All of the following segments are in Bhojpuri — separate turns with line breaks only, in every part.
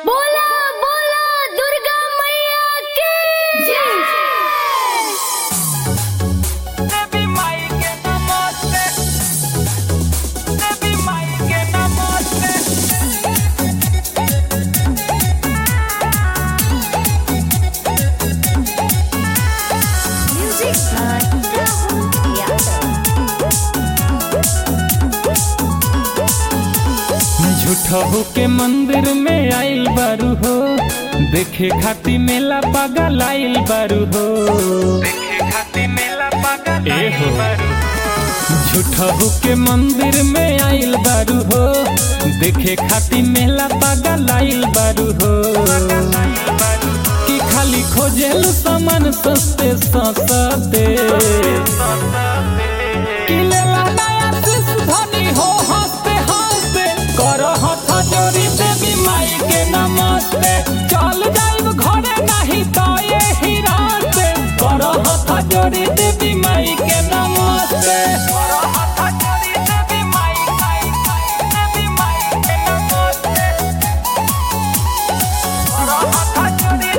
बोला बोला दुर्गा मैया की जय
देवी माई के नमस्ते देवी माई के नमस्ते
म्यूजिक बाय राहुल यादव
झूठहू के मंदिर में आइल बारू हो देखे खाती मेला पागल आइल बारू हो
देखे खाती मेला पागल
ए हो झूठहू के मंदिर में आइल बारू हो देखे खाती मेला पागल आइल बारू हो कि खाली खोजेलू सामान सस्ते सस्ते कि लेला नया शिशु धनी हो हंसते हंसते करो हथ जोड़ी देवी माई के नमस्ते चल जाइब घरे नहीं तो ये ही रास्ते करो हथ जोड़ी देवी माई के नमस्ते
करो हाथ जोड़ी देवी माई माई देवी माई के नमस्ते करो हाथ जोड़ी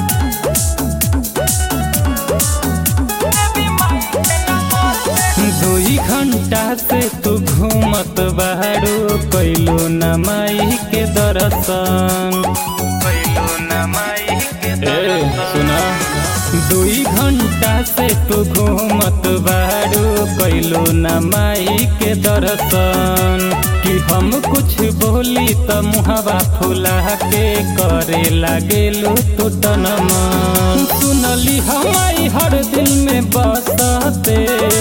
देवी माई के नमस्ते
दुई घंटा से तू घूमत बाड़ू कैलो न माई के दर्शन
पहिलो न माई के
ए सुना दुई घंटा से तू घूमत बाड़ू कैलो न माई के दर्शन कि हम कुछ बोली त मुहवा फुला के करे लागेलू तू तनमन सुनली हमारी हर दिल में बसते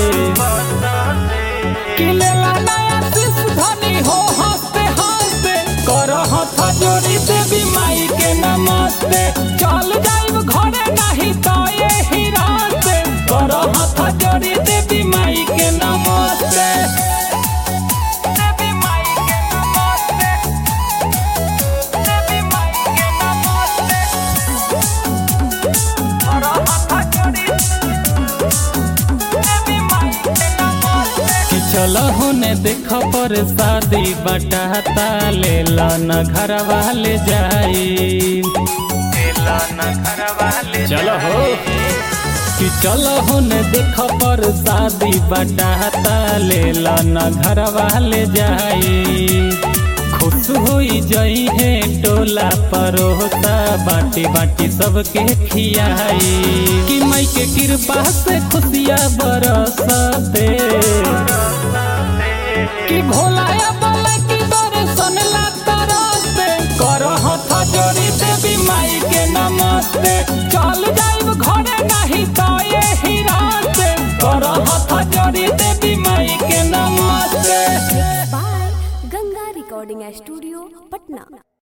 कि लेला नया शिशु धनी हो हंसते हंसते कर हथ जोड़ी देवी माई के नमस्ते चल जाइब घरे नहीं तो ये ही रास्ते कर हथ जोड़ी देवी माई के नमस्ते
देवी माई के नमस्ते देवी माई के नमस्ते करो हाथ जोड़ी देवी माई के नमस्ते
कि चल होने देख पर शादी बटाता ले न घर वाले जाई
तेला न घर वाले
चलो हो कि चलो होने देख पर शादी बटाता ले न घर वाले जाई खुश होई जई है टोला परोता बाटी बाटी सबके खियाई कि माई के कृपा से खुशियाँ बरसते कि भोलाया बोले कि दर्शन ला तरसते कर हथ जोड़ी देवी माई के नमस्ते चल जाइब घरे नहीं तो ये ही रास्ते कर हथ जोड़ी देवी माई के नमस्ते
by Ganga recording studio Patna